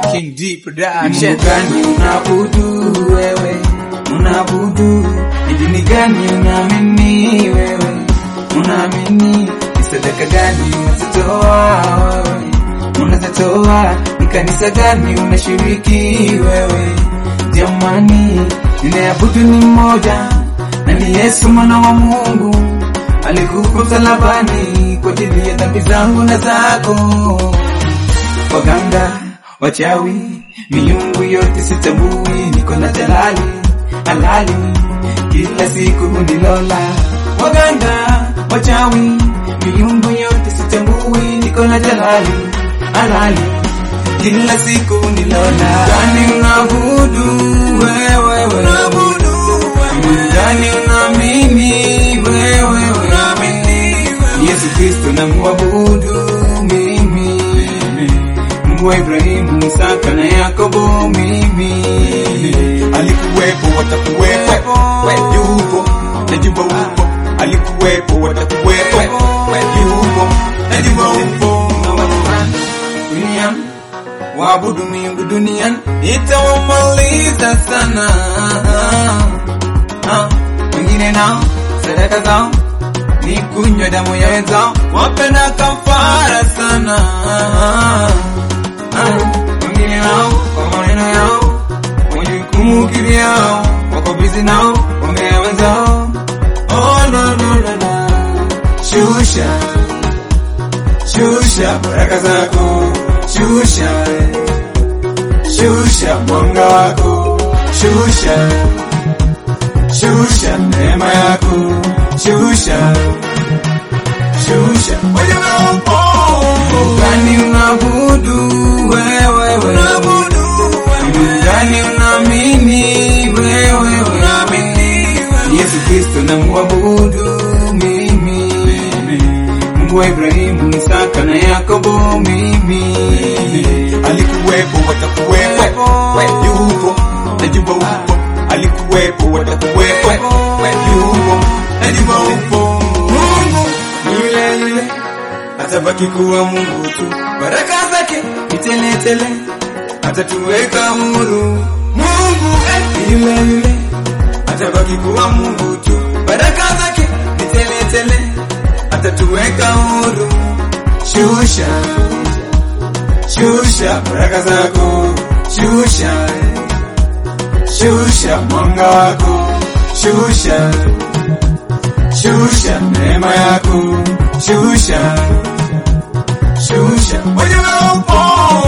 King D Production. Mungu gani unaabudu wewe, unaabudu ni dini gani unaamini wewe, unaamini ni sadaka gani unazitoa wewe, unazitoa ni kanisa gani unashiriki wewe? Jamani, ninayeabudu ni mmoja na ni Yesu mwana wa Mungu, alikufa msalabani kwa ajili ya dhambi zangu na zako waganga, wachawi, miungu yote sitambui, niko na jalali halali, kila siku hunilola. Waganga, wachawi, miungu yote sitambui, niko na jalali halali, kila siku hunilola. Gani unaabudu wewe, wewe gani unaamini wewe, wewe Yesu Kristo namuabudu mimi Mungu wa Ibrahimu, Isaka na Yakobo mimi alikuwepo watakuwepo we yupo najua upo alikuwepo watakuwepo we yupo najua upo duniani waabudu miungu duniani itawamaliza sana Ah, wengine nao sadaka zao ni kunywa damu ya wenzao wapenda kafara sana Ah, wengine nao kwa maneno yao wajukumu kivyao wako bizi nao wangea wenzao oh, no, no, no, no. shusha shusha baraka zako shusha shusha mwanga wako shusha shusha neema yako shusha shusha wajana upo gani unabudu wewe wewe gani unaamini wewe wewe Yesu Kristo namuabudu mimi Mungu wa Ibrahimu, Isaka na Yakobo mimi alikuwepo watakuwepo we yupo najua upo alikuwepo watakuwepo we yupo najua upo Mungu ni yule yule, atabaki kuwa Mungu tu. Baraka zake ni tele tele, atatuweka huru. Mungu eh, ni yule yule, atabaki kuwa Mungu tu. Baraka zake ni tele tele, atatuweka huru. Shusha shusha baraka zako, shusha shusha mwanga wako, shusha shusha neema yako, shusha shusha wajana upo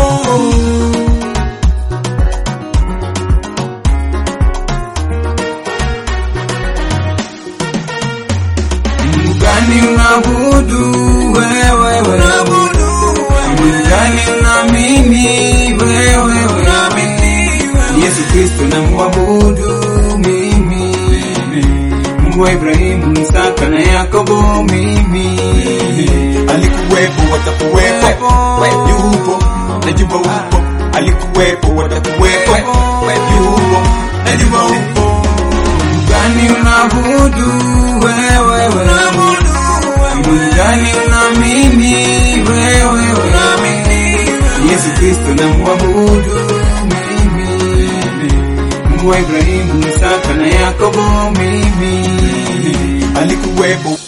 Mungu gani unaabudu wewe wewe? Mungu gani unaamini wewe wewe? Yesu Kristo namuabudu mimi Mungu wa Ibrahimu, Isaka na Yakobo mimi alikuwepo watakuwepo we yupo najua upo alikuwepo watakuwepo we yupo najua upo gani unaabudu wewe wewe? Mungu gani unaamini wewe wewe? Yesu Kristo namuabudu mimi Mungu wa Ibrahimu, Isaka na Yakobo mimi alikuwepo